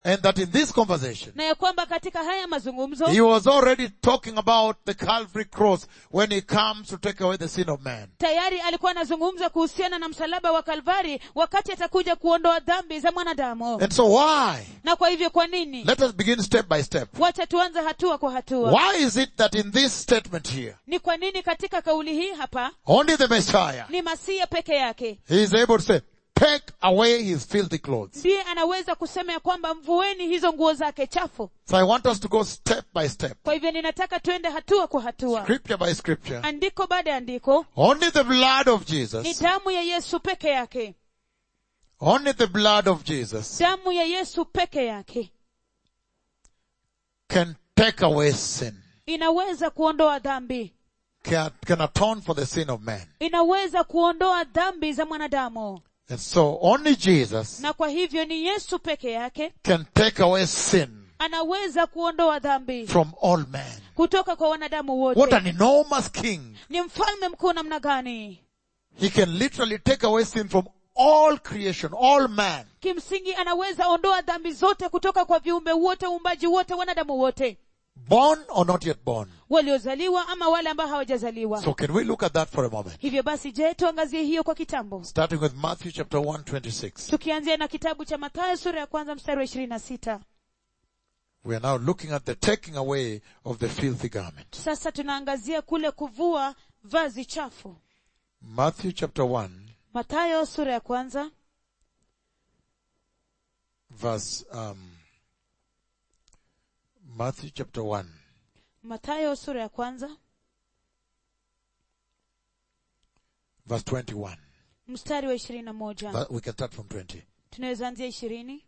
And that in this conversation, na ya kwamba katika haya mazungumzo he was already talking about the Calvary cross when he comes to take away the sin of man. tayari alikuwa anazungumza kuhusiana na msalaba wa kalvari wakati atakuja kuondoa dhambi za mwanadamu And so why? na kwa hivyo kwa nini Let us begin step by step. wacha tuanze hatua kwa hatua Why is it that in this statement here, ni kwa nini katika kauli hii hapa only the Messiah, ni masia peke yake he is able to say, take away his filthy clothes. ndiye anaweza kusema ya kwamba mvueni hizo nguo zake chafu So I want us to go step by step, kwa hivyo ninataka tuende hatua kwa hatua scripture by scripture. andiko baada ya andiko Only the blood of ni Jesus, damu ya yesu peke yake only the blood of Jesus damu ya yesu peke yake can take away sin, inaweza kuondoa dhambi can, can atone for the sin of man. inaweza kuondoa dhambi za mwanadamu And so only Jesus na kwa hivyo ni yesu peke yake can take away sin anaweza kuondoa dhambi from all men. kutoka kwa wanadamu What wote an enormous king. ni mfalme mkuu namna gani He can literally take away sin from all creation, all man. kimsingi anaweza ondoa dhambi zote kutoka kwa viumbe wote uumbaji wote wanadamu wote Born or not yet born. waliozaliwa ama wale ambao hawajazaliwa So can we look at that for a moment? hivyo basi je tuangazie hiyo kwa kitambo Starting with Matthew chapter 1, 26. tukianzia na kitabu cha mathayo sura ya kwanza mstari wa ishirini na sita We are now looking at the taking away of the filthy garment. sasa tunaangazia kule kuvua vazi chafu Matthew chapter 1, mathayo sura ya kwanza verse, um, Matthew chapter 1, mathayo sura ya kwanza verse 21. mstari wa ishirini na moja That- We can start from 20. tunaweza anzia ishirini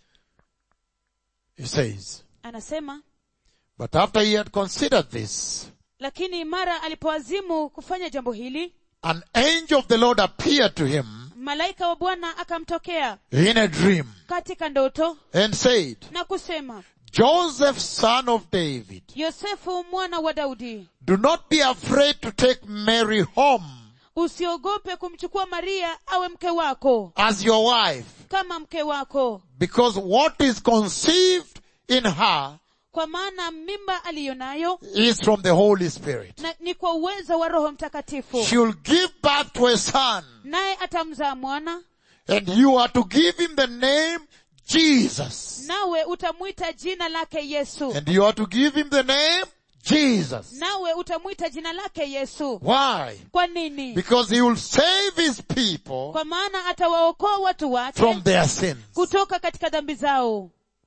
It says, anasema But after he had considered this, lakini mara alipoazimu kufanya jambo hili an angel of the Lord appeared to him malaika wa bwana akamtokea in a dream katika ndoto and said, na kusema Joseph, son of David, yosefu mwana wa daudi do not be afraid to take Mary home usiogope kumchukua maria awe mke wako as your wife, kama mke wako because what is conceived in her kwa maana mimba aliyo nayo is from the Holy Spirit. na ni kwa uwezo wa roho mtakatifu She will give birth to a son, naye atamzaa mwana and you are to give him the name Jesus. nawe utamwita jina lake yesu And you are to give him the name Jesus. nawe utamwita jina lake yesu Why? kwa nini Because he will save his people kwa maana atawaokoa watu wake from their sins. kutoka katika dhambi zao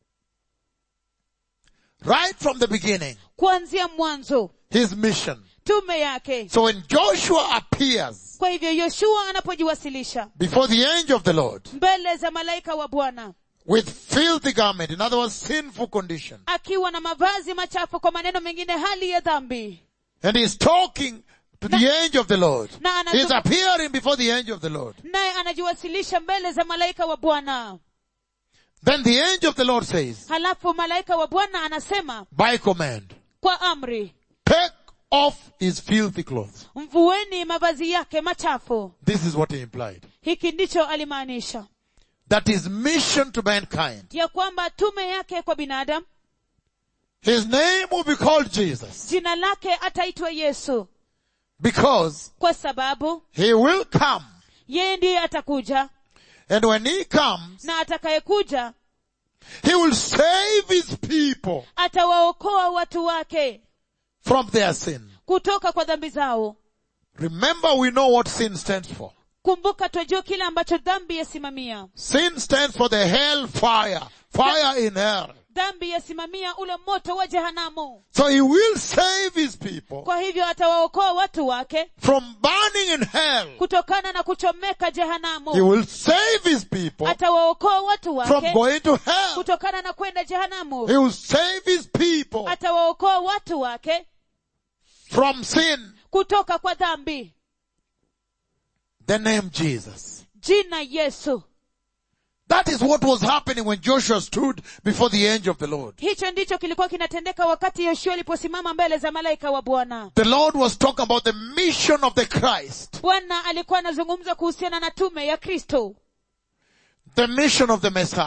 Right from the beginning, kuanzia mwanzo his mission. tume yake So when Joshua appears kwa hivyo yoshua anapojiwasilisha before the angel of the Lord mbele za malaika wa bwana with filthy garment, in other words, sinful condition, akiwa na mavazi machafu kwa maneno mengine hali ya dhambi and he's talking to the angel of the Lord, na anazungum- he's appearing before the angel of the Lord. naye anajiwasilisha mbele za malaika wa bwana Then the angel of the Lord says, halafu malaika wa bwana anasema by command, kwa amri take off his filthy clothes. mvueni mavazi yake machafu This is what he implied. hiki ndicho alimaanisha That his mission to mankind, ya kwamba tume yake kwa binadamu his name will be called Jesus jina lake ataitwa yesu because kwa sababu he will come. yeye ndiye atakuja And when he comes, na atakayekuja he will save his people atawaokoa watu wake from their sin. kutoka kwa dhambi zao Remember we know what sin stands for. kumbuka twajua kile ambacho dhambi yasimamia Sin stands for the hell fire. Fire in hell. dhambi yasimamia ule moto wa jehanamu So he will save his people kwa hivyo atawaokoa watu wake from burning in hell. kutokana na kuchomeka He jehanamu will save his people atawaokoa watu from wake going to hell. kutokana na kwenda jehanamu He will save his people atawaokoa watu wake from sin. kutoka kwa dhambi The name Jesus. jina yesu That is what was happening when Joshua stood before the angel of the Lord. hicho ndicho kilikuwa kinatendeka wakati yoshua aliposimama mbele za malaika wa bwana The Lord was talking about the mission of the Christ. bwana alikuwa anazungumza kuhusiana na tume ya kristo The mission of the Messiah.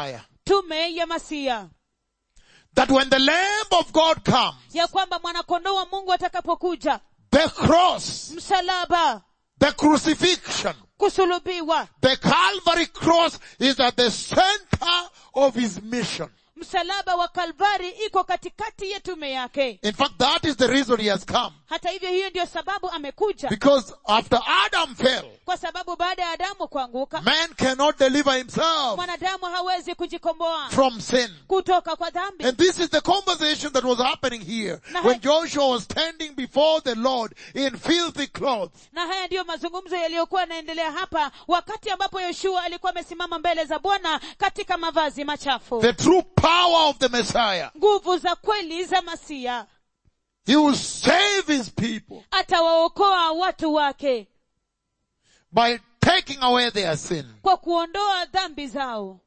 tume ya masia that when the Lamb of God comes, ya kwamba mwanakondoo wa mungu atakapokuja the cross, msalaba the crucifixion, kusulubiwa the Calvary cross is at the center of his mission. msalaba wa kalvari iko katikati ya tume yake In fact, that is the reason he has come. hata hivyo hiyo ndiyo sababu amekuja Because after Adam fell, kwa sababu baada ya adamu kuanguka man cannot deliver himself mwanadamu hawezi kujikomboa from sin. kutoka kwa dhambi And this is the conversation that was happening here Na when hai- Joshua was standing before the Lord in filthy clothes. na haya ndiyo mazungumzo yaliyokuwa yanaendelea hapa wakati ambapo yoshua alikuwa amesimama mbele za bwana katika mavazi machafu The true power of the Messiah. nguvu za kweli za masia He will save his people atawaokoa watu wake by taking away their sin. kwa kuondoa dhambi zao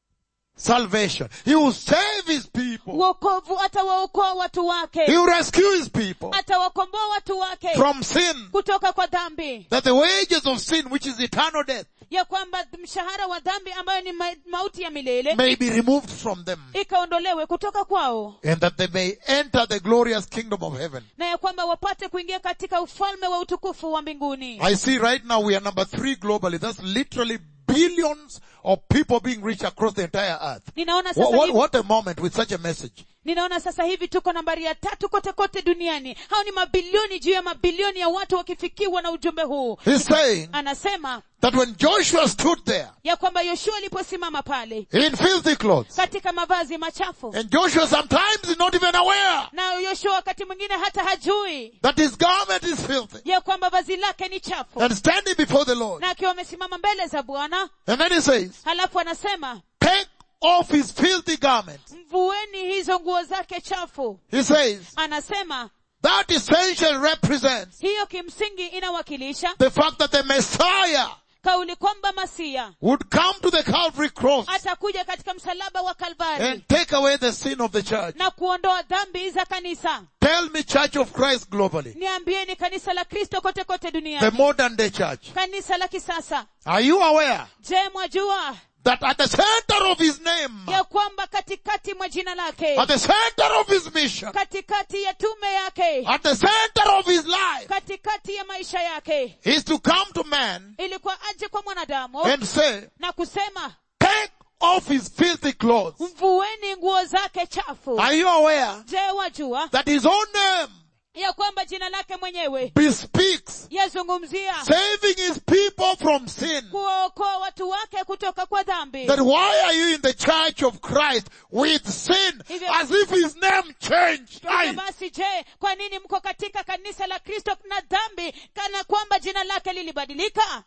Salvation. He will save his people. uokovu atawaokoa watu He wake will rescue his people atawakomboa watu wake from sin. kutoka kwa dhambi That the wages of sin, which is eternal death, ya kwamba mshahara wa dhambi ambayo ni ma- mauti ya milele may be removed from them. ikaondolewe kutoka kwao And that they may enter the glorious kingdom of heaven. na ya kwamba wapate kuingia katika ufalme wa utukufu wa mbinguni I see right now we are number three globally. That's literally billions of people being reached across the entire earth. ninaona What, sasa what, hivi, what a moment with such a message. ninaona sasa hivi tuko nambari ya tatu kote kote duniani hao ni mabilioni juu ya mabilioni ya watu wakifikiwa na ujumbe huu He's saying anasema that when Joshua stood there ya kwamba yoshua aliposimama pale in filthy clothes, katika mavazi machafu and Joshua sometimes is not even aware na yoshua wakati mwingine hata hajui that his garment is filthy, ya kwamba vazi lake ni chafu and standing before the Lord. na akiwa amesimama mbele za bwana And then he says, halafu anasema take off his filthy garments. mvueni hizo nguo zake chafu He says, anasema that essentially represents hiyo kimsingi inawakilisha the fact that the Messiah kauli kwamba masia would come to the Calvary cross atakuja katika msalaba wa kalvari and take away the sin of the church. na kuondoa dhambi za kanisa Tell me church of Christ globally. niambieni kanisa la kristo kote kote The duniani modern day church. kanisa la kisasa Are you aware je mwajua that at the center of his name, ya kwamba katikati mwa jina lake at the center of his mission, katikati ya tume yake at the center of his life, katikati ya maisha yake is to come to man ilikuwa aje kwa mwanadamu and say, na kusema take off his filthy clothes. mvueni nguo zake chafu Are you aware je wajua that his own name ya kwamba jina lake mwenyewe bespeaks yazungumzia saving his people from sin? kuwaokoa watu wake kutoka kwa dhambi Then why are you in the church of Christ with sin Hivyo- as if his name changed? hivyo Aye. basi je kwa nini mko katika kanisa la kristo na dhambi kana kwamba jina lake lilibadilika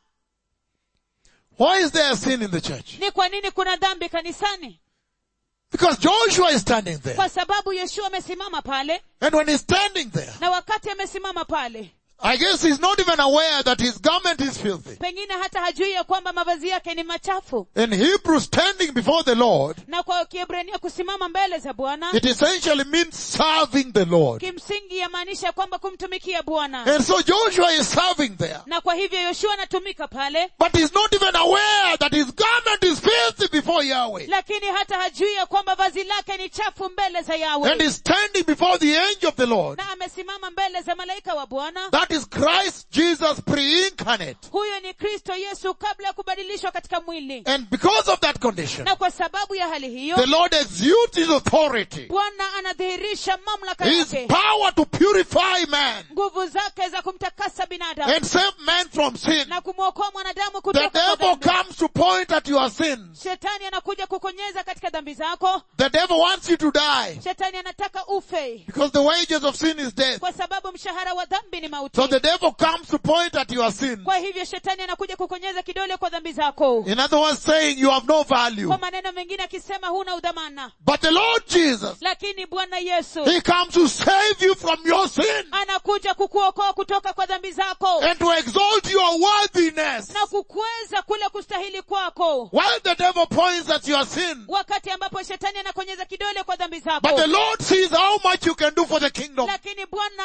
Why is there sin in the church? ni kwa nini kuna dhambi kanisani Because Joshua is standing there. kwa sababu yoshua amesimama pale And when he's standing there, na wakati amesimama pale I guess he's not even aware that his garment is filthy. pengine hata hajui ya kwamba mavazi yake ni machafu In Hebrew, standing before the Lord, na kwa kiebrania kusimama mbele za bwana it essentially means serving the Lord. kimsingi yamaanisha kwamba kumtumikia bwana And so Joshua is serving there. na kwa hivyo yoshua anatumika pale But he's not even aware that his garment is filthy before Yahweh. lakini hata hajui ya kwamba vazi lake ni chafu mbele za And yawe he's standing before the angel of the Lord. na amesimama mbele za malaika wa bwana That is Christ Jesus pre-incarnate. huyo ni kristo yesu kabla ya kubadilishwa katika mwili And because of that condition, na kwa sababu ya hali hiyo the Lord exudes his authority, bwana anadhihirisha mamlaka his yake power to purify man nguvu zake za kumtakasa binadamu and save man from sin. na kumwokoa mwanadamu The kutoka kwa devil dhambi. comes to point at your sins. shetani anakuja kukonyeza katika dhambi zako The devil wants you to die shetani anataka ufe because the wages of sin is death. kwa sababu mshahara wa dhambi ni mauti So the devil comes to point at your sin. kwa hivyo shetani anakuja kukonyeza kidole kwa dhambi zako In other words, saying you have no value. kwa maneno mengine akisema huna udhamana But the Lord Jesus, lakini bwana yesu He comes to save you from your sin anakuja kukuokoa kutoka kwa dhambi zako and to exalt your worthiness. na kukweza kule kustahili kwako While the devil points at your sin, wakati ambapo shetani anakonyeza kidole kwa dhambi but zako the Lord sees how much you can do for the kingdom. lakini bwana anaona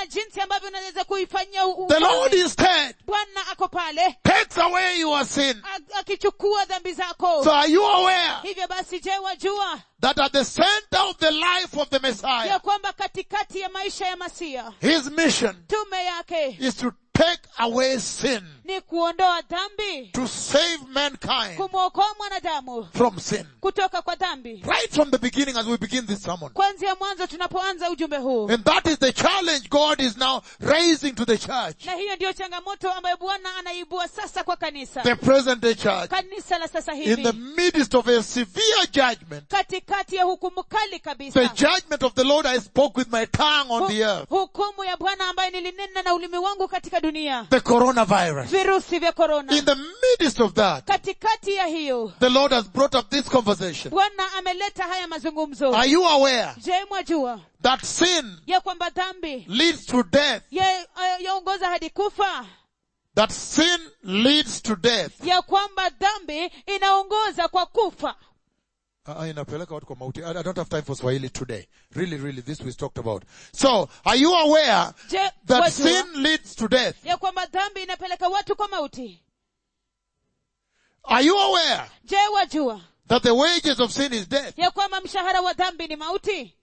hakuna jinsi ambavyo unaweza kuifanyia u- The ufalme. Lord instead bwana ako pale takes away your sin. a- akichukua dhambi zako So are you aware hivyo basi je wajua that at the center of the life of the ya Messiah, kwamba katikati ya maisha ya masia his mission tume yake is to take away sin, ni kuondoa dhambi to save mankind kumwokoa mwanadamu from sin. kutoka kwa dhambi Right from the beginning as we begin this sermon. kwanzia mwanzo tunapoanza ujumbe huu And that is the challenge God is now raising to the church, na hiyo ndiyo changamoto ambayo bwana anaibua sasa kwa kanisa the present day church, kanisa la sasa in the hivi midst of a severe judgment. katikati ya hukumu kali The kabisa judgment of the Lord I spoke with my tongue on the earth. Hu- hukumu ya bwana ambaye nilinena na ulimi wangu katika dunia The coronavirus. virusi vya korona In the midst of that, katikati ya hiyo the Lord has brought up this conversation. bwana ameleta haya mazungumzo Are you aware je mwajua that sin ya kwamba dhambi leads to death? ya- yaongoza hadi kufa That sin leads to death. ya kwamba dhambi inaongoza kwa kufa Ah, inapeleka watu kwa mauti. I I don't have time for Swahili today. Really, really, this we talked about. So, are you aware je that wajua sin leads to death? ya kwamba dhambi inapeleka watu kwa mauti Are you aware je wajua that the wages of sin is death? ya kwamba mshahara wa dhambi ni mauti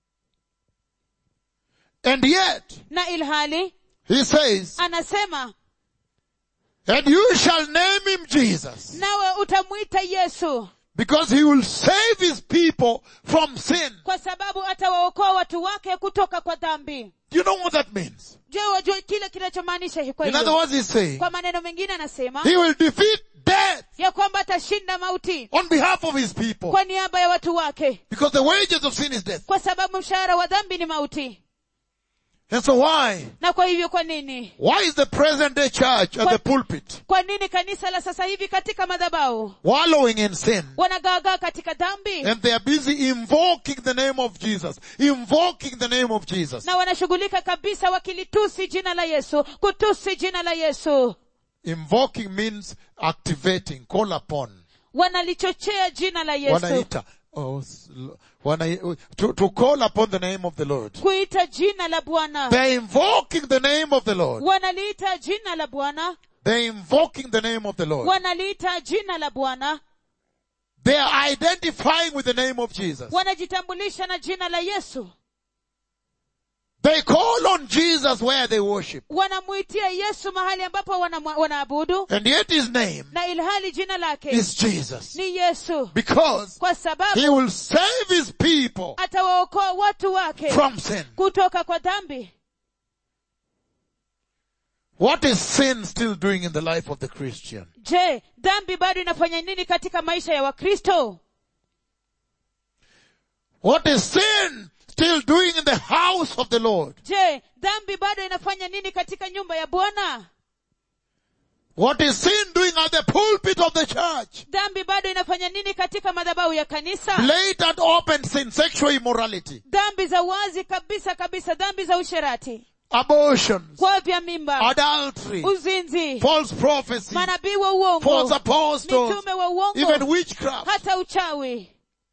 And yet, na ilhali he says, anasema and you shall name him Jesus, nawe utamwita yesu because he will save his people from sin. kwa sababu atawaokoa watu wake kutoka kwa dhambi Do you know what that means? je wajua kile kinachomaanisha kwa In other hiyo words, he's saying, kwa maneno mengine anasema he will defeat death ya kwamba atashinda mauti on behalf of his people. kwa niaba ya watu wake Because the wages of sin is death. kwa sababu mshahara wa dhambi ni mauti And so why? na kwa hivyo kwa nini Why is the present day church at the pulpit kwa nini kanisa la sasa hivi katika madhabahu wallowing in sin? wanagaagaa katika dhambi And they are busy invoking the name of Jesus. Invoking the name of Jesus. na wanashughulika kabisa wakilitusi jina la yesu kutusi jina la yesu Invoking means activating, call upon. wanalichochea jina la yesu Wanaita. Oh, s- wana, to, to call upon the name of the Lord. kuita jina la bwana They're invoking the name of the Lord. wanaliita jina la bwana They're invoking the name of the Lord. wanaliita jina la bwana They are identifying with the name of Jesus. wanajitambulisha na jina la yesu They call on Jesus where they worship. wanamwitia yesu mahali ambapo wanamwa- wanaabudu And yet his name na ilhali jina lake is Jesus. ni yesu Because kwa sababu he will save his people atawaokoa watu wake from sin. kutoka kwa dhambi What is sin still doing in the life of the Christian? je dhambi bado inafanya nini katika maisha ya wakristo What is sin still doing in the house of the Lord? je dhambi bado inafanya nini katika nyumba ya bwana What is sin doing at the pulpit of the church? dhambi bado inafanya nini katika madhabahu ya kanisa Blatant open sin, sexual immorality, dhambi za wazi kabisa kabisa dhambi za usherati abortions, kuavya mimba adultery, uzinzi false prophecy, manabii wa false uongo apostles, mitume wa uongo even witchcraft. hata uchawi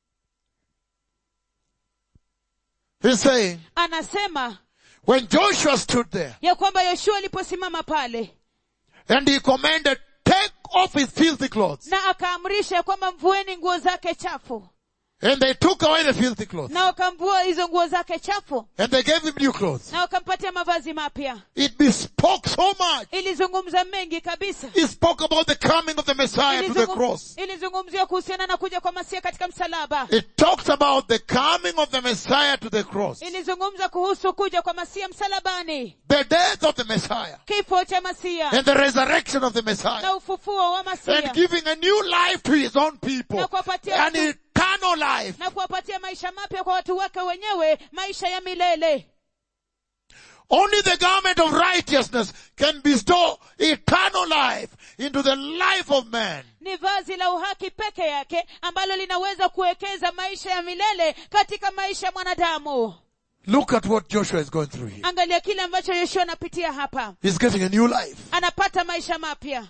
He's saying, anasema when Joshua stood there ya kwamba yoshua aliposimama pale and he commanded, take off his filthy clothes. na akaamrisha ya kwamba mvueni nguo zake chafu And they took away the filthy clothes. na wakamvua hizo nguo zake chafu And they gave him new clothes. na wakampatia mavazi mapya It bespoke so much. ilizungumza mengi kabisa It spoke about the coming of the Messiah to the Ilizungum- cross. ilizungumzia kuhusiana na kuja kwa masia katika msalaba It talks about the coming of the Messiah to the cross. ilizungumza kuhusu kuja kwa masia msalabani The death of the Messiah. kifo cha masia And the resurrection of the Messiah. na ufufuo wa And masia giving a new life to his own people. Na kuwapatia An watu- eternal life. na kuwapatia maisha mapya kwa watu wake wenyewe maisha ya milele Only the garment of righteousness can bestow eternal life into the life of man. ni vazi la uhaki peke yake ambalo linaweza kuwekeza maisha ya milele katika maisha ya mwanadamu Look at what Joshua is going through here. angalia kile ambacho yoshua anapitia hapa He's getting a new life. anapata maisha mapya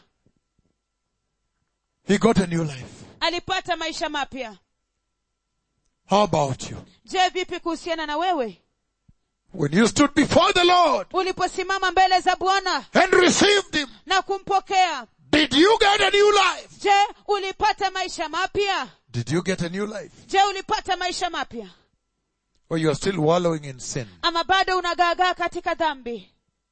He got a new life. alipata maisha mapya How about you? je vipi kuhusiana na wewe when you stood before the Lord uliposimama mbele za bwana and received Him, na kumpokea did you get a new life? je ulipata maisha mapya Did you get a new life? je ulipata maisha mapya Or you are still wallowing in sin? ama bado unagaagaa katika dhambi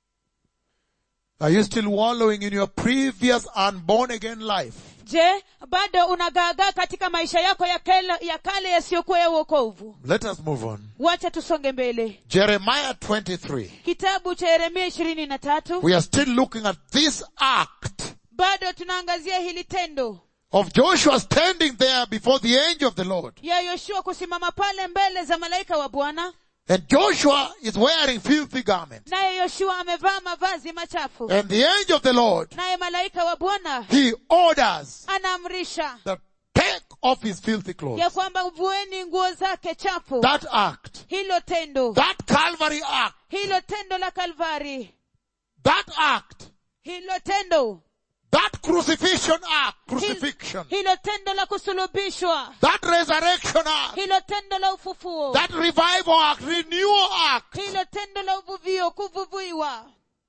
Are you still wallowing in your previous unborn again life? je bado unagaagaa katika maisha yako ya kale, ya kale yasiyokuwa ya uokovu Let us move on. wacha tusonge mbele Jeremiah 23. kitabu cha yeremia ishirini na tatu We are still looking at this act bado tunaangazia hili tendo of Joshua standing there before the angel of the Lord. ya yoshua kusimama pale mbele za malaika wa bwana And Joshua is wearing filthy garments. naye yoshua amevaa mavazi machafu And the angel of the Lord, naye malaika wa bwana he orders anaamrisha the take off his filthy ya clothes. kwamba vueni nguo zake chafu That act, hilo tendo that Calvary act, hilo tendo la kalvari that act, hilo tendo that crucifixion act, hil- crucifixion, hilo tendo la kusulubishwa that resurrection act, hilo tendo la ufufuo that revival act, renewal act, hilo tendo la uvuvio kuvuviwa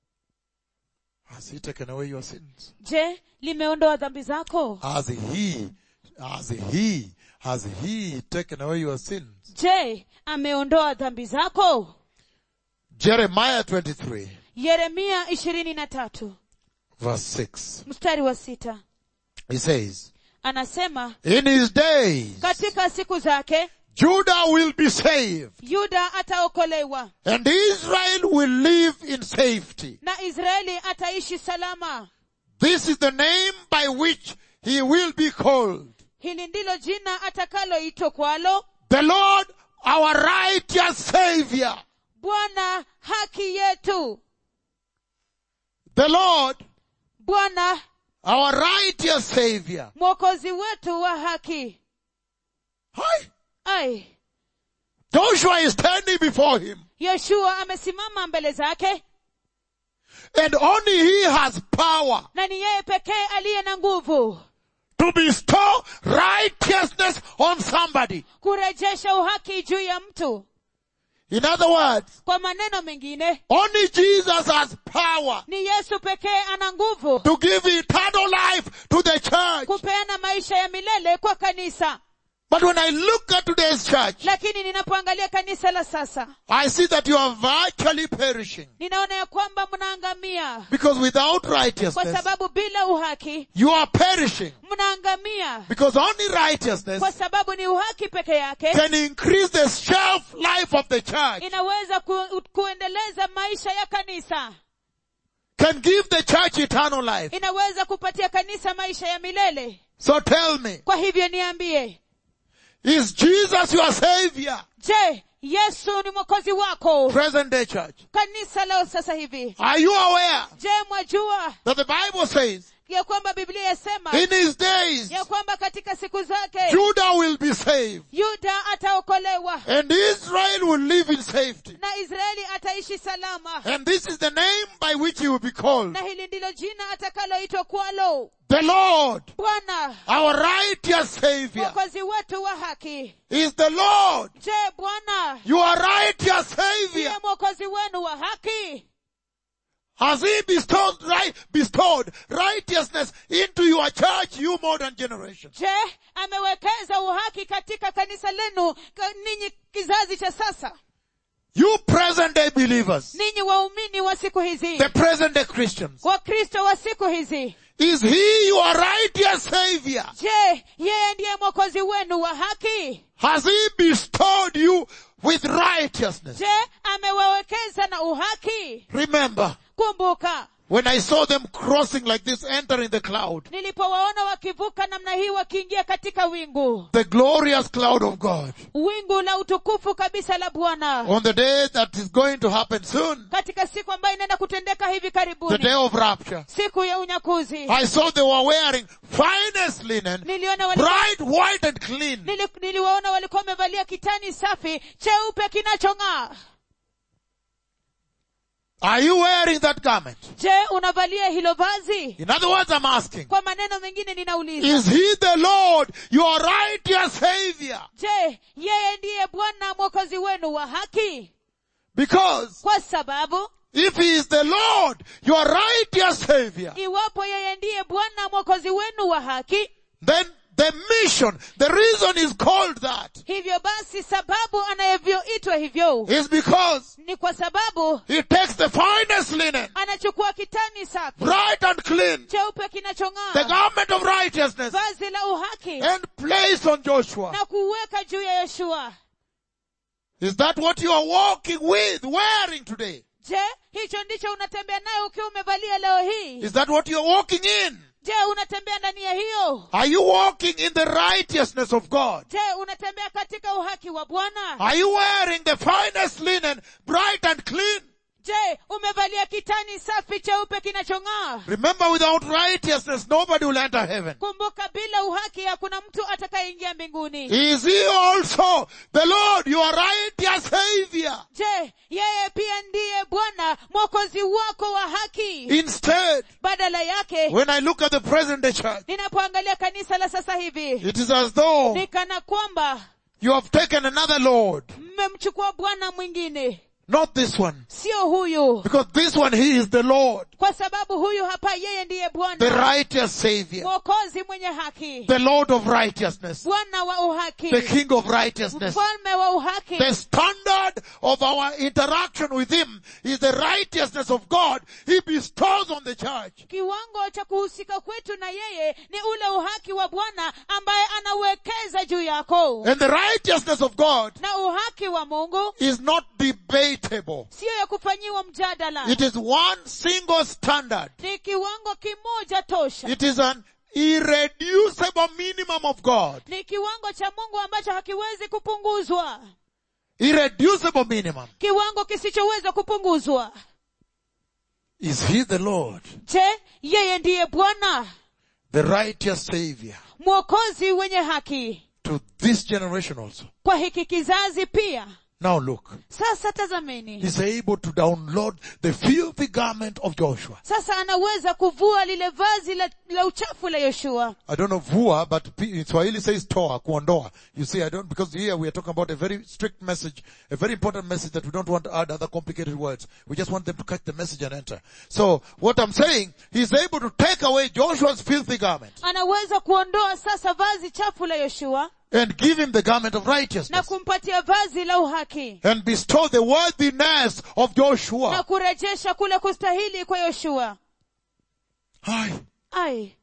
has he taken away your sins? je limeondoa dhambi zako Has he, has he, has he taken away your sins? je ameondoa dhambi zako Jeremiah 23 yeremia ishirini na tatu verse 6. mstari wa sita He says, anasema in his days, katika siku zake Judah will be saved yuda ataokolewa and Israel will live in safety. na israeli ataishi salama This is the name by which he will be called. hili ndilo jina atakaloitwa kwalo The Lord, our righteous Savior. bwana haki yetu The Lord, bwana our righteous Savior. mwokozi wetu wa haki Hi. ai Joshua is standing before him yoshua amesimama mbele zake and only he has power na ni yeye pekee aliye na nguvu to bestow righteousness on somebody. kurejesha uhaki juu ya mtu In other words, kwa maneno mengine only Jesus has power ni yesu pekee ana nguvu to give eternal life to the church. kupeana maisha ya milele kwa kanisa But when I look at today's church, lakini ninapoangalia kanisa la sasa I see that you are virtually perishing. ninaona ya kwamba mnaangamia Because without kwa righteousness, sababu bila uhaki you are perishing. mnaangamia Because only righteousness kwa sababu ni uhaki peke yake can increase the shelf life of the church, inaweza ku, kuendeleza maisha ya kanisa can give the church eternal life. inaweza kupatia kanisa maisha ya milele So tell me, kwa hivyo niambie is Jesus your savior? je yesu ni mwokozi wako Present day church. kanisa leo sasa hivi Are you aware je mwajua that the Bible says ya kwamba biblia yasema in his days, ya kwamba katika siku zake Judah will be saved yuda ataokolewa and Israel will live in safety. na israeli ataishi salama And this is the name by which he will be called. na hili ndilo jina atakaloitwa kwalo The Lord, bwana our righteous savior, mwokozi wetu wa haki is the Lord, je bwana your righteous ndiye savior. mwokozi wenu wa haki Has he bestowed, right, bestowed righteousness into your church, you modern generation? je amewekeza uhaki katika kanisa lenu ka- ninyi kizazi cha sasa You present day believers, ninyi waumini wa siku hizi the present day Christians, wakristo wa siku hizi is he your righteous savior? je yeye ndiye mwokozi wenu wa haki Has he bestowed you with righteousness? je amewawekeza na uhaki Remember, kumbuka when I saw them crossing like this, entering the cloud, nilipowaona wakivuka namna hii wakiingia katika wingu the glorious cloud of God, wingu la utukufu kabisa la bwana on the day that is going to happen soon, katika siku ambayo inaenda kutendeka hivi the karibuni day of rapture, siku ya unyakuzi I saw they were wearing finest linen, niliona walikuwa, bright white and clean. nili, niliwaona walikuwa wamevalia kitani safi cheupe kinachong'aa Are you wearing that garment? je unavalia hilo vazi In other words, I'm asking, kwa maneno mengine ninauliza is he the Lord, your righteous savior, je yeye ndiye bwana mwokozi wenu wa haki Because kwa sababu if he is the Lord, your righteous Savior, iwapo yeye ndiye bwana mwokozi wenu wa haki then the mission, the reason is called that hivyo basi sababu anayevyoitwa hivyo is because ni kwa sababu he takes the finest linen, anachukua kitani safi bright and clean, cheupe the kinachong'aa garment of righteousness, vazi la uhaki and place on Joshua. na kuweka juu ya yoshua Is that what you are walking with, wearing today? je hicho ndicho unatembea nayo ukiwa umevalia leo hii Is that what you are walking in? je unatembea ndani ya hiyo Are you walking in the righteousness of God? je unatembea katika uhaki wa bwana Are you wearing the finest linen, bright and clean? je umevalia kitani safi cheupe kinachong'aa Remember, without righteousness, nobody will enter heaven. kumbuka bila uhaki hakuna mtu atakayeingia mbinguni Is he also the Lord, your righteous Savior? je yeye pia ndiye bwana mwokozi wako wa haki Instead, badala yake when I look at the present day church, ninapoangalia kanisa la sasa hivi it is as though ni kana kwamba you have taken another Lord, mmemchukua bwana mwingine not this one. sio huyu Because this one, he is the Lord, kwa sababu huyu hapa yeye ndiye the bwana righteous Savior, mwokozi mwenye haki the Lord of righteousness, bwana wa uhaki the King of righteousness. mfalme wa uhaki The standard of our interaction with Him is the righteousness of God He bestows on the church. kiwango cha kuhusika kwetu na yeye ni ule uhaki wa bwana ambaye anauwekeza juu yako And the righteousness of God na uhaki wa mungu is not debatable. siyo ya kufanyiwa mjadala It is one single standard. ni kiwango kimoja tosha It is an irreducible minimum of God. ni kiwango cha mungu ambacho hakiwezi kupunguzwa Irreducible minimum. kiwango kisichoweza kupunguzwa Is He the Lord, je yeye ndiye bwana the righteous Savior mwokozi wenye haki to this generation also? kwa hiki kizazi pia Now look. sasa tazameni He's able to download the filthy garment of Joshua. sasa anaweza kuvua lile vazi la, la uchafu la yoshua I don't know vua, but P- in Swahili says toa, kuondoa. You see, I don't, because here we are talking about a very strict message, a very important message that we don't want to add other complicated words. We just want them to catch the message and enter. So, what I'm saying, he's able to take away Joshua's filthy garment anaweza kuondoa sasa vazi chafu la yoshua and give him the garment of na righteousness kumpatia vazi la uhaki and bestow the worthiness of na Joshua. kurejesha kule kustahili kwa yoshua Aye. ai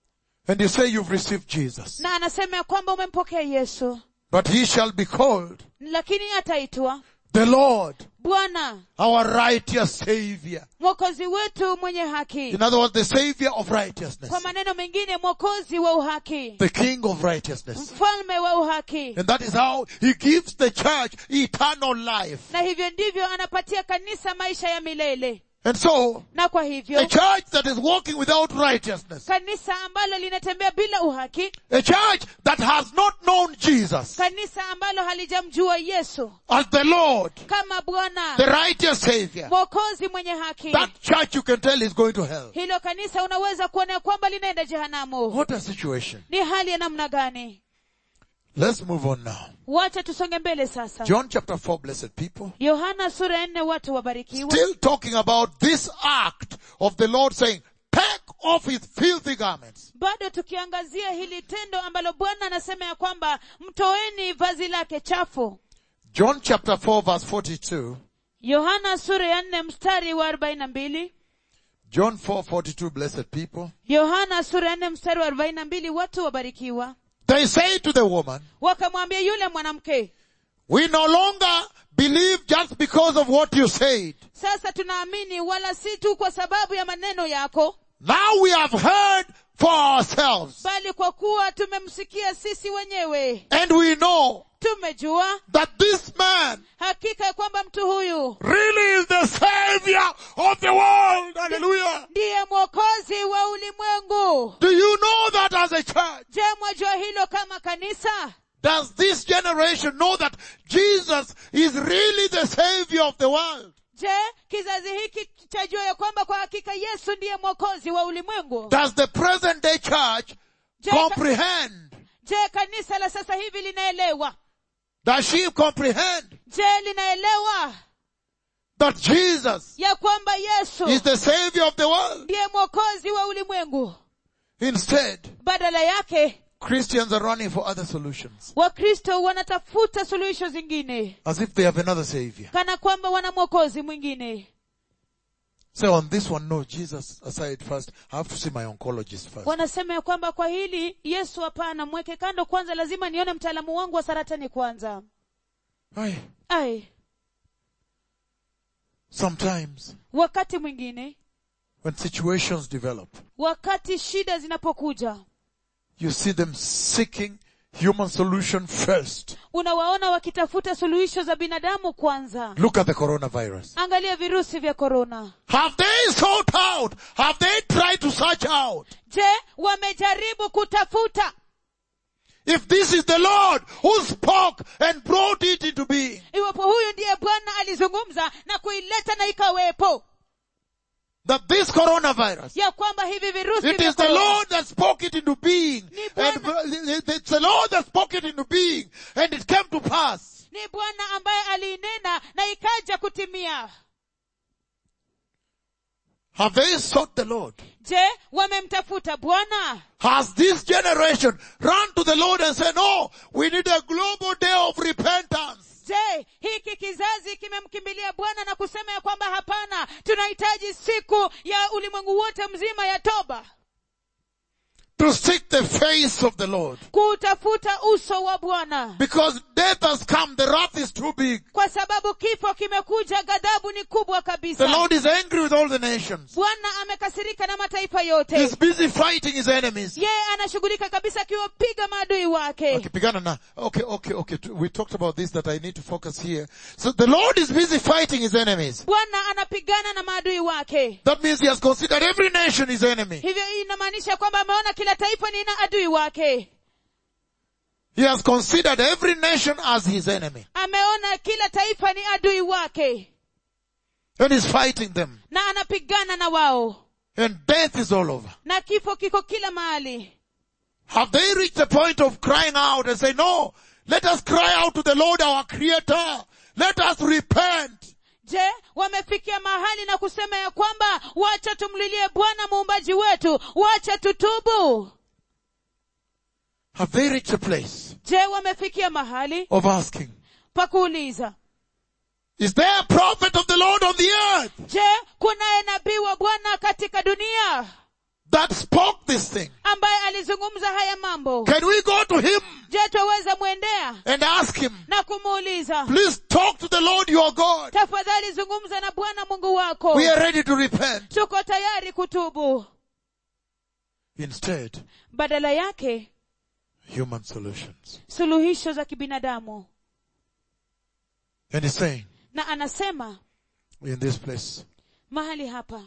And you say you've received Jesus, na anasema ya kwamba umempokea yesu but he shall be called lakini ataitwa the Lord, bwana our righteous Savior. mwokozi wetu mwenye haki In other words, the Savior of righteousness. kwa maneno mengine mwokozi wa uhaki the King of righteousness. mfalme wa uhaki And that is how He gives the church eternal life. na hivyo ndivyo anapatia kanisa maisha ya milele And so, na kwa a hivyo church that is walking without righteousness, kanisa ambalo linatembea bila uhaki a church that has not known Jesus kanisa ambalo halijamjua yesu as the Lord, kama bwana the righteous Savior, mwokozi mwenye haki that church you can tell is going to hell. hilo kanisa unaweza kuona ya kwamba linaenda jehanamu What a situation. ni hali ya namna gani Let's move on now. wacha tusonge mbele sasa John chapter 4, blessed people. yohana sura ya nne watu wabarikiwa Still talking about this act of the Lord saying, take off his filthy garments. bado tukiangazia hili tendo ambalo bwana anasema ya kwamba mtoeni vazi lake chafu John chapter 4 verse 42. yohana sura ya nne mstari wa arobaini na mbili John 4:42 blessed people yohana sura ya nne mstari wa arobaini na mbili watu wabarikiwa they say to the woman wakamwambia yule mwanamke we no longer believe just because of what you said sasa tunaamini wala si tu kwa sababu ya maneno yako now we have heard for ourselves bali kwa kuwa tumemsikia sisi wenyewe and we know tumejua that this man hakika ya kwamba mtu huyu really is the savior of the world hallelujah ndiye mwokozi wa ulimwengu do you know that as a church je mwajua hilo kama kanisa does this generation know that jesus is really the savior of the world je kizazi hiki chajua ya kwamba kwa hakika yesu ndiye mwokozi wa ulimwengu does the present day church je, ka, comprehend je kanisa la sasa hivi linaelewa does she comprehend je linaelewa that Jesus ya kwamba yesu is the savior of the world. ndiye mwokozi wa ulimwengu Instead, badala yake Christians are running for other solutions. wakristo wanatafuta suluhisho zingine As if they have another savior. kana kwamba wana mwokozi mwingine So on this one, no, Jesus aside first, I have to see my oncologist first. wanasema ya kwamba kwa hili yesu hapana mweke kando kwanza lazima nione mtaalamu wangu wa saratani kwanza Aye. ai Sometimes, wakati mwingine when situations develop, wakati shida zinapokuja you see them seeking human solution first. unawaona wakitafuta suluhisho za binadamu kwanza Look at the coronavirus. angalia virusi vya korona Have they sought out? Have they tried to search out? je wamejaribu kutafuta If this is the Lord who spoke and brought it into being, iwapo huyu ndiye bwana alizungumza na kuileta na ikawepo that this coronavirus, ya kwamba hivi virusi it vya is the korona Lord that spoke it into being. Ni And Bwana. it's the Lord that spoke it into being. And it came to pass. ni bwana ambaye aliinena na ikaja kutimia Have they sought the Lord? je wamemtafuta bwana Has this generation run to the Lord and said, no, we need a global day of repentance. je hiki kizazi kimemkimbilia bwana na kusema ya kwamba hapana tunahitaji siku ya ulimwengu wote mzima ya toba To seek the face of the Lord. kuutafuta uso wa bwana Because death has come, the wrath is too big. kwa sababu kifo kimekuja ghadhabu ni kubwa The kabisa Lord is angry with all the nations. bwana amekasirika na mataifa yote He's busy fighting his enemies. yeye anashughulika kabisa akiwapiga maadui wake Okay, pigana na. Okay, okay, okay. t- We talked about this that I need to focus here. So the Lord is busy fighting his enemies. bwana anapigana na maadui wake That means he has considered every nation his enemy. hivyo inamaanisha kwamba ameona kila taifa ni na adui wake He has considered every nation as his enemy. ameona kila taifa ni adui wake And he's fighting them. na anapigana na wao And death is all over. na kifo kiko kila mahali Have they reached the point of crying out and say, no, let us cry out to the Lord our creator. Let us repent. je wamefikia mahali na kusema ya kwamba wacha tumlilie bwana muumbaji wetu wacha tutubu Have they reached a place je wamefikia mahali of asking, pa kuuliza is there a prophet of the Lord on the earth je kunaye nabii wa bwana katika dunia that spoke this thing? ambaye alizungumza haya mambo Can we go to him je twaweza mwendea and ask him, na kumuuliza please talk to the Lord your God. tafadhali zungumza na bwana mungu wako We are ready to repent. tuko tayari kutubu Instead, badala yake human solutions. suluhisho za kibinadamu And he's saying na anasema in this place, mahali hapa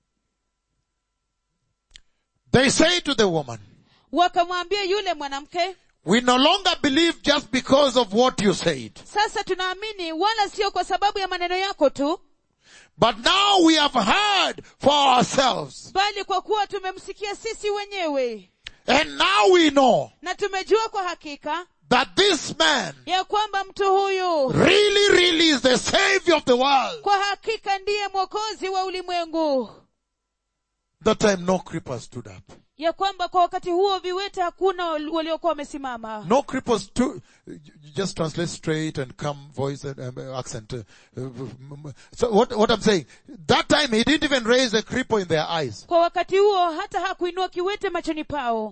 they say to the woman, wakamwambia yule mwanamke we no longer believe just because of what you said. sasa tunaamini wala sio kwa sababu ya maneno yako tu But now we have heard for ourselves. bali kwa kuwa tumemsikia sisi wenyewe And now we know na tumejua kwa hakika that this man ya kwamba mtu huyu really, really is the savior of the world. kwa hakika ndiye mwokozi wa ulimwengu That time no creepers stood up. ya kwamba kwa wakati huo viwete hakuna wal- waliokuwa wamesimama No creepers stood, you just translate straight and come voice and um, accent. uh, uh, So what, what I'm saying, that time he didn't even raise a cripple in their eyes. kwa wakati huo hata hakuinua kiwete machoni pao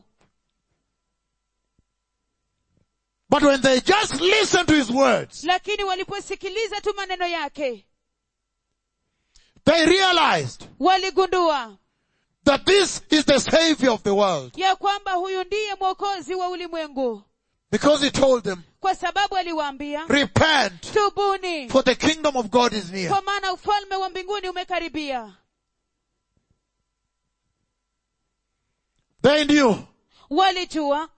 But when they just listened to his words, lakini waliposikiliza tu maneno yake they realized waligundua that this is the savior of the world. ya kwamba huyu ndiye mwokozi wa ulimwengu Because he told them, kwa sababu aliwaambia repent tubuni for the kingdom of God is near. kwa maana ufalme wa mbinguni umekaribia They knew walijua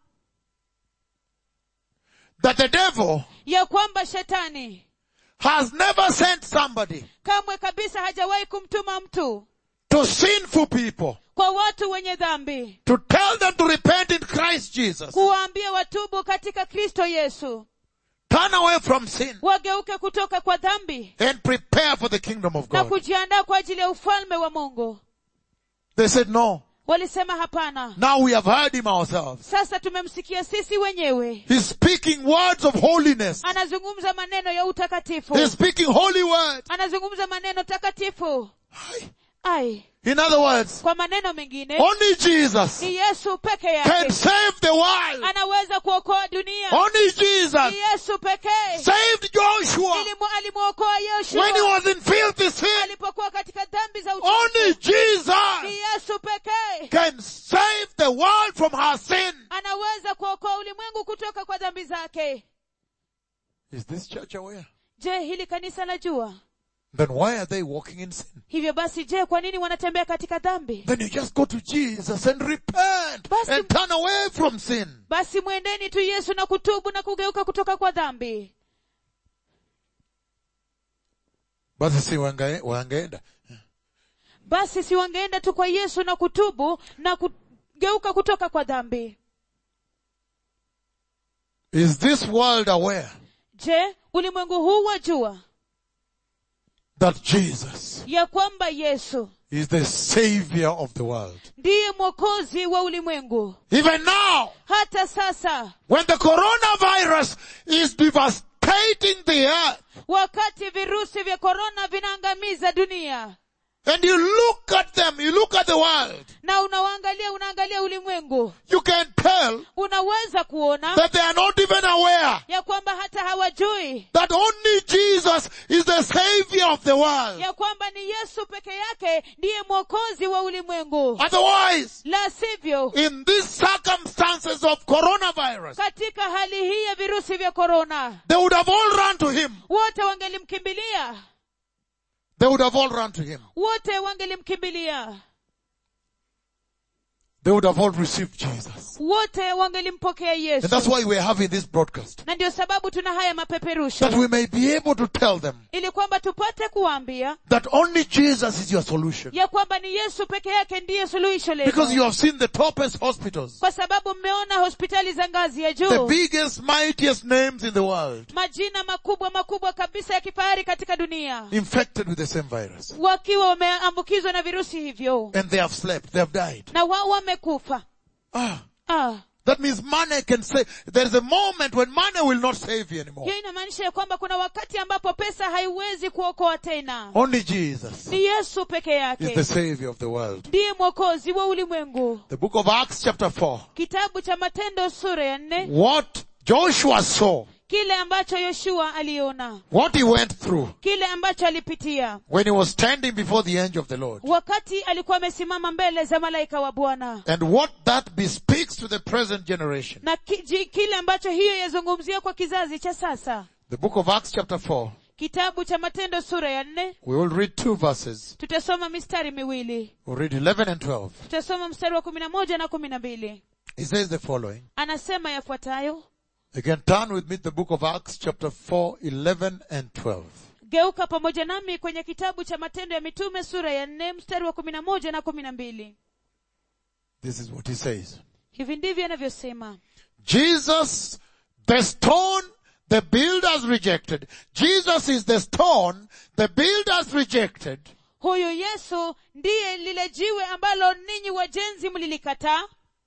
that the devil ya kwamba shetani has never sent somebody kamwe kabisa hajawahi kumtuma mtu to sinful people kwa watu wenye dhambi to tell them to repent in Christ Jesus. kuwaambia watubu katika kristo yesu turn away from sin wageuke kutoka kwa dhambi and prepare for the kingdom of na God. kujiandaa kwa ajili ya ufalme wa mungu They said, no. walisema hapana Now we have heard him ourselves. sasa tumemsikia sisi wenyewe He's speaking words of holiness. anazungumza maneno ya utakatifu He's speaking holy words. anazungumza maneno takatifu Aye. ai In other words, kwa maneno mengine only Jesus ni yesu peke can yake save the world. anaweza kuokoa dunia Only Jesus ni yesu pekee saved Joshua Ilimu- alimwokoa when he yoshua was in filthy sin. alipokuwa katika dhambi za Only uchafu ni Jesus yesu pekee can save the world from her sin. anaweza kuokoa ulimwengu kutoka kwa dhambi zake Is this church aware? je hili kanisa la jua Then why are they walking in sin? hivyo basi je kwa nini wanatembea katika dhambi Then you just go to Jesus and repent Basi- and turn away from sin. basi mwendeni tu yesu na kutubu na kugeuka kutoka kwa dhambi Basi si wange- wangeenda. basi si wangeenda tu kwa yesu na kutubu na kugeuka kutoka kwa dhambi Is this world aware je ulimwengu huu wajua that Jesus ya kwamba yesu is the savior of the world? ndiye mwokozi wa ulimwengu Even now, hata sasa when the coronavirus is devastating the earth, wakati virusi vya korona vinaangamiza dunia and you look at them, you look at the world, na unawaangalia unaangalia ulimwengu you can tell unaweza kuona that they are not even aware ya kwamba hata hawajui that only Jesus is the savior of the world. ya kwamba ni yesu peke yake ndiye mwokozi wa ulimwengu Otherwise, la sivyo in these circumstances of coronavirus, katika hali hii ya virusi vya korona they would have all run to him. wote wangelimkimbilia They would have all run to him. wote wangelimkimbilia They would have all received Jesus. wote wangelimpokea And yesu that's why we're having this broadcast. na ndio sababu tuna haya That mapeperusho we may be able to tell them ili kwamba tupate kuwaambia that only Jesus is your solution. ya kwamba ni yesu peke yake ndiye suluhisho Because you lenu have seen the toppest hospitals. kwa sababu mmeona hospitali za ngazi ya The juu biggest, mightiest names in the world majina makubwa makubwa kabisa ya kifahari katika dunia infected with the same virus. wakiwa wameambukizwa na virusi hivyo And they have slept. They have died. na wao wamekufa Ah. ah. That means money can say, there's a moment when money will not save you anymore. hiyo inamaanisha ya kwamba kuna wakati ambapo pesa haiwezi kuokoa tena Only Jesus ni yesu peke is yake the savior of the world. ndiye mwokozi wa ulimwengu The book of Acts chapter 4. kitabu cha matendo sura ya nne What Joshua saw, kile ambacho yoshua aliona what he went through kile ambacho alipitia when he was standing before the angel of the Lord. wakati alikuwa amesimama mbele za malaika wa bwana And what that bespeaks to the present generation. na ki, ji, kile ambacho hiyo yazungumzia kwa kizazi cha sasa The book of Acts chapter 4. kitabu cha matendo sura ya nne We will read two verses. tutasoma mistari miwili We'll read 11 and 12. tutasoma mstari wa kumi na moja na kumi na mbili He says the following. anasema yafuatayo Again, turn with me to the book of Acts chapter 4, 11 and 12. geuka pamoja nami kwenye kitabu cha matendo ya mitume sura ya nne mstari wa kumi na moja na kumi na mbili This is what he says. hivi ndivyo anavyosema Jesus, the stone the builders rejected. Jesus is the stone the builders rejected. huyu yesu ndiye lile jiwe ambalo ninyi wajenzi mlilikataa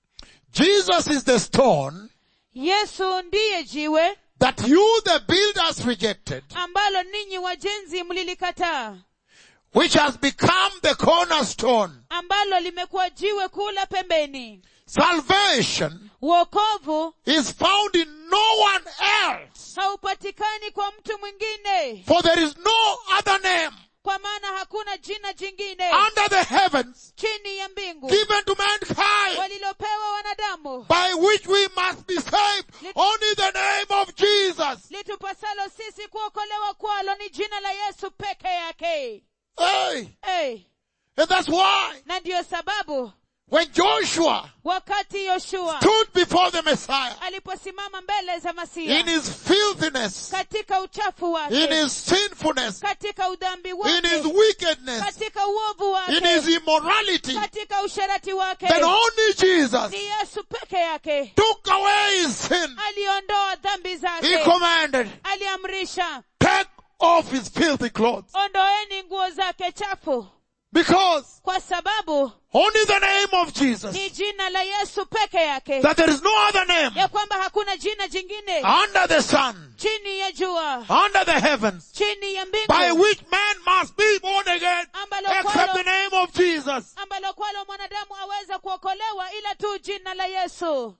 Jesus is the stone yesu ndiye jiwe that you the builders rejected, ambalo ninyi wajenzi mlilikataa which has become the cornerstone. ambalo limekuwa jiwe kula pembeni Salvation wokovu is found in no one else. haupatikani kwa mtu mwingine For there is no other name kwa maana hakuna jina jingine under the heavens chini ya mbingu given to mankind walilopewa wanadamu by which we must be saved. Only the name of Jesus. litupasalo sisi kuokolewa kwalo ni jina la yesu peke yake Hey. hey. And that's why na ndiyo sababu When Joshua wakati yoshua stood before the Messiah aliposimama mbele za in masia his filthiness, katika uchafu in wake his sinfulness, katika udhambi in his wake wickedness, katika uovu in his wake immorality, katika usharati wake then only Jesus ni yesu peke yake took away his sin. aliondoa dhambi He zake commanded, aliamrisha take off his filthy clothes. ondoeni nguo zake chafu Because kwa sababu only the name of Jesus, ni jina la yesu peke yake that there is no other name ya kwamba hakuna jina jingine under the sun, chini ya jua under the heavens, chini ya by mbingu which man must be born again, ambalo except the kwalo, name of Jesus. ambalo kwalo mwanadamu aweza kuokolewa ila tu jina la yesu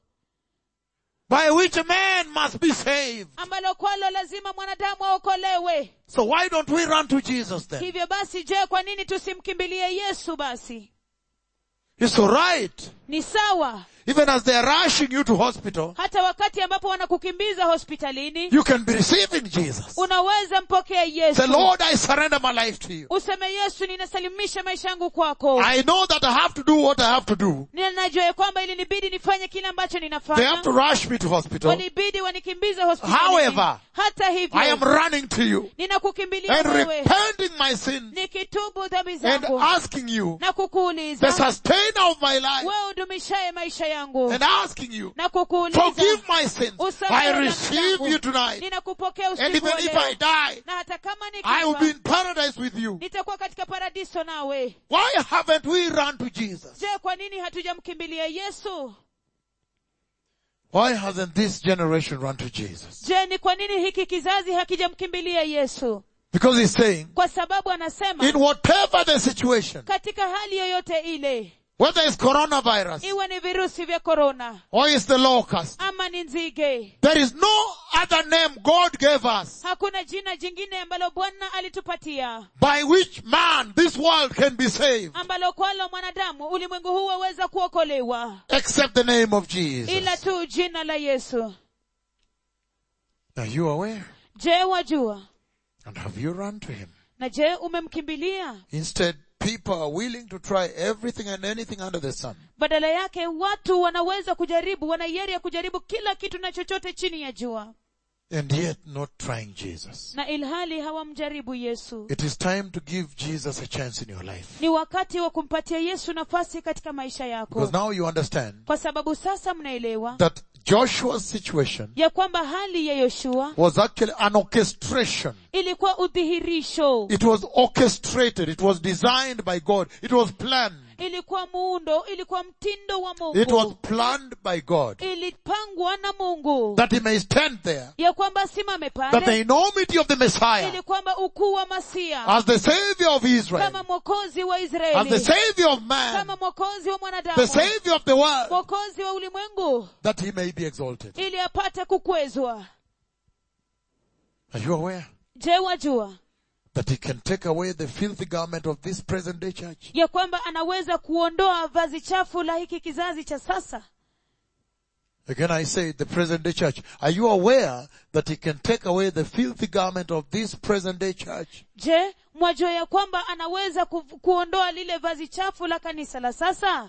By which a man must be saved. ambalo kwalo lazima mwanadamu aokolewe So why don't we run to Jesus then? hivyo basi je kwa nini tusimkimbilie yesu basi It's alright. ni sawa Even as they are rushing you to hospital, hata wakati ambapo wanakukimbiza hospitalini you can be receiving Jesus. unaweza mpokea yesu Say, Lord, I surrender my life to you. useme yesu ninasalimisha maisha yangu kwako I know that I have to do what I have to do. ninajua ya kwamba ili nibidi nifanye kile ambacho They have ninafanya to rush me to hospital. walibidi wanikimbize hospitalini However, hata I am hivyo running to you ninakukimbilia and wewe repenting my sins nikitubu dhambi and zangu asking you, na the kukuuliza sustainer of my life, wewe udumishaye maisha yangu and asking you, na kukuuliza forgive my sins. usamehe I dhambi receive zangu. you tonight. ninakupokea And usiku even wa if leo. I die, na hata kama I will be nikifa in paradise with you. nitakuwa katika paradiso nawe Why haven't we run to Jesus? je kwa nini hatujamkimbilia yesu Why hasn't this generation run to Jesus? je ni kwa nini hiki kizazi hakijamkimbilia yesu Because he's saying, kwa sababu anasema in whatever the situation, katika hali yoyote ile whether it's coronavirus iwe ni virusi vya korona or it's the locust, ama ni nzige there is no other name God gave us hakuna jina jingine ambalo bwana alitupatia by which man this world can be saved ambalo kwalo mwanadamu ulimwengu huu waweza kuokolewa except the name of ila Jesus. tu jina la yesu Are you aware? je wajua And have you run to him? na je umemkimbilia Instead, people are willing to try everything and anything under the sun. badala yake watu wanaweza kujaribu wana hiari ya kujaribu kila kitu na chochote chini ya jua And yet not trying Jesus. na ilhali hawamjaribu yesu It is time to give Jesus a chance in your life. ni wakati wa kumpatia yesu nafasi katika maisha yako Because now you understand kwa sababu sasa mnaelewa that Joshua's situation ya kwamba hali ya yoshua was actually an orchestration. ilikuwa udhihirisho It was orchestrated. It was designed by God. It was planned. ilikuwa muundo ilikuwa mtindo wa It was mungu planned by God ilipangwa na mungu that he may stand there, ya kwamba asimame that the pale enormity of the Messiah ili kwamba ukuu wa masia as the savior of Israel, kama mwokozi wa as the israeli savior of man, kama mwokozi wa the mwanadamu savior of the world, mwokozi wa ulimwengu that he may be exalted. ili apate kukwezwa Are you aware je wajua that he can take away the filthy garment of this present day church? ya kwamba anaweza kuondoa vazi chafu la hiki kizazi cha sasa Again I say the present day church. Are you aware that he can take away the filthy garment of this present day church? je mwajua ya kwamba anaweza ku, kuondoa lile vazi chafu la kanisa la sasa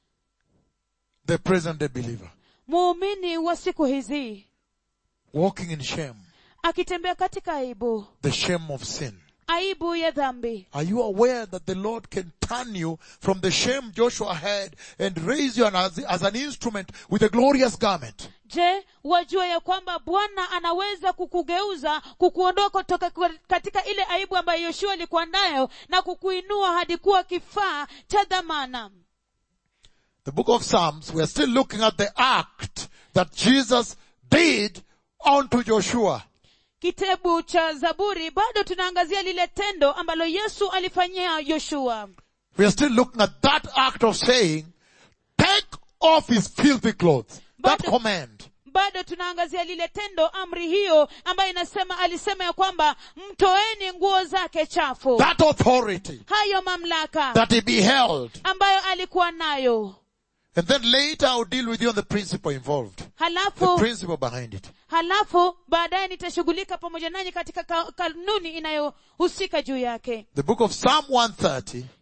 The present day believer. muumini wa siku hizi Walking in shame. akitembea katika aibu The shame of sin. aibu ya dhambi Are you aware that the Lord can turn you from the shame Joshua had and raise you as, as an instrument with a glorious garment? je wajua ya kwamba bwana anaweza kukugeuza kukuondoa kutoka kwa- katika ile aibu ambayo yoshua alikuwa nayo na kukuinua hadi kuwa kifaa cha dhamana The book of Psalms, we are still looking at the act that Jesus did unto Joshua. kitabu cha zaburi bado tunaangazia lile tendo ambalo yesu alifanyia yoshua We are still looking at that act of saying, take off his filthy clothes. That But- command. bado tunaangazia lile tendo amri hiyo ambayo inasema alisema ya kwamba mtoeni nguo zake chafu That authority hayo mamlaka that he beheld. ambayo alikuwa nayo And then later I'll deal with you on the principle involved. The halafu principle behind it. halafu baadaye nitashughulika pamoja nanyi katika ka- kanuni inayohusika juu yake The book of Psalm 130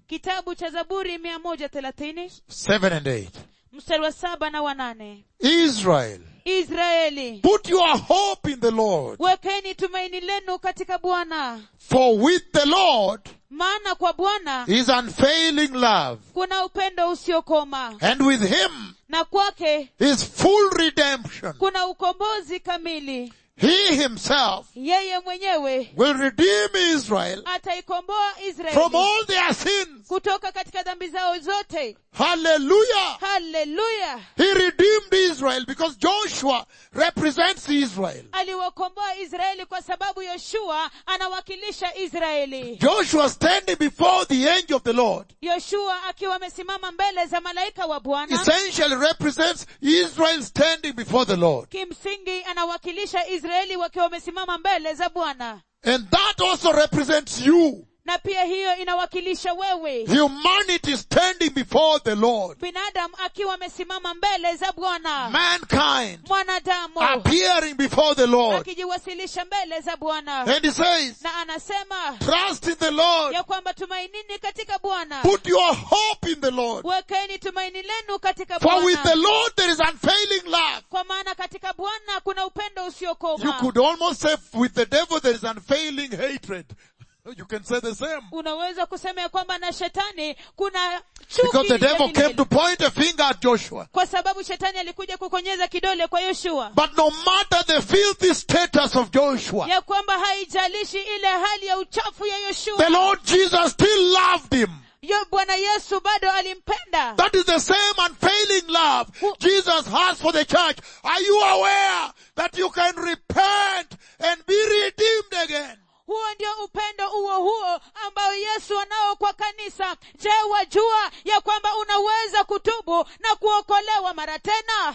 kitabu cha zaburi mia moja thelathini 7 and 8. mstari wa saba na wanane Israel, israeli put your hope in the Lord, wekeni tumaini lenu katika bwana for with the Lord maana kwa bwana is unfailing love, kuna upendo usiokoma and with him na kwake is full redemption. kuna ukombozi kamili He himself yeye mwenyewe will redeem Israel ataikomboa from israeli all their sins. kutoka katika dhambi zao zote Hallelujah. haleluya He redeemed Israel because Joshua represents Israel. aliwakomboa israeli kwa sababu yoshua anawakilisha israeli Joshua standing before the angel of the Lord yoshua akiwa amesimama mbele za malaika wa bwana essentially represents Israel standing before the Lord. kimsingi anawakilisha israeli wakiwa wamesimama mbele za bwana And that also represents you. na pia hiyo inawakilisha wewe Humanity standing before the Lord. binadamu akiwa amesimama mbele za bwana Mankind mwanadamu appearing before the Lord. akijiwasilisha mbele za bwana And he says, na anasema trust in the Lord. ya kwamba tumainini katika bwana Put your hope in the Lord. wekeni tumaini lenu katika For with the bwana Lord there is unfailing love. kwa maana katika bwana kuna upendo You usiokoma could almost say with the devil there is unfailing hatred. You can say the same. unaweza kusema ya kwamba na shetani kuna Because the chuki devil vile came vile. to point a finger at Joshua. kwa sababu shetani alikuja kukonyeza kidole kwa yoshua But no matter the filthy status of Joshua, ya kwamba haijalishi ile hali ya uchafu ya the yoshua Lord Jesus still loved him. yo bwana yesu bado alimpenda That is the same unfailing love Jesus has for the church. Are you aware that you can repent and be redeemed again? huo ndio upendo huo huo ambao yesu anao kwa kanisa je wajua ya kwamba unaweza kutubu na kuokolewa mara tena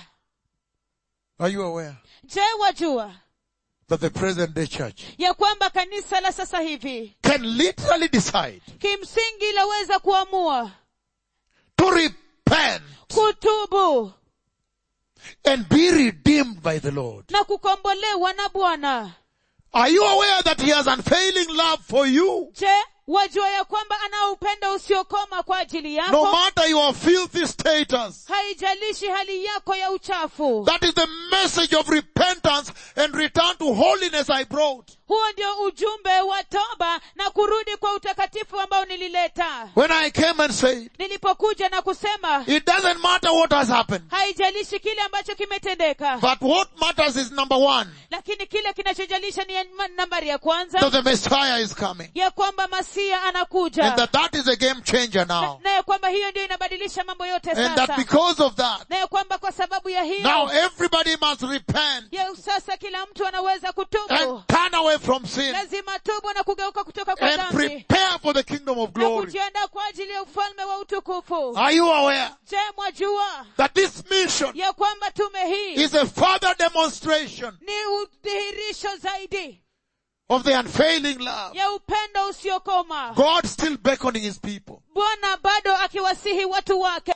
Are you aware je wajua that the present day church ya kwamba kanisa la sasa hivi can literally decide kimsingi laweza kuamua to repent kutubu and be redeemed by the Lord? na kukombolewa na bwana Are you aware that He has unfailing love for you? je wajua ya kwamba anao upendo usiokoma kwa ajili No yako matter your filthy status. haijalishi hali yako ya uchafu That is the message of repentance and return to holiness I brought. huo ndio ujumbe wa toba na kurudi kwa utakatifu ambao nilileta When I came and said, nilipokuja na kusema it doesn't matter what has happened, haijalishi kile ambacho kimetendeka but what matters is number one, lakini kile kinachojalisha ni ma- nambari ya kwanza that the Messiah is coming. ya kwamba masia And anakuja that that is a game changer na, now. na ya kwamba hiyo ndio inabadilisha mambo yote And that sasa because of that, na ya kwamba kwa sababu ya now hiyo everybody must repent ya sasa kila mtu anaweza kutubu and turn away from sin lazima tubu na kugeuka kutoka kwa and dhambi prepare for the kingdom of na glory. kujiandaa kwa ajili ya ufalme wa utukufu Are you aware je mwajua that this mission ya kwamba tume hii is a further demonstration ni udhihirisho zaidi of the unfailing love? ya upendo usiokoma God still beckoning his people. bwana bado akiwasihi watu wake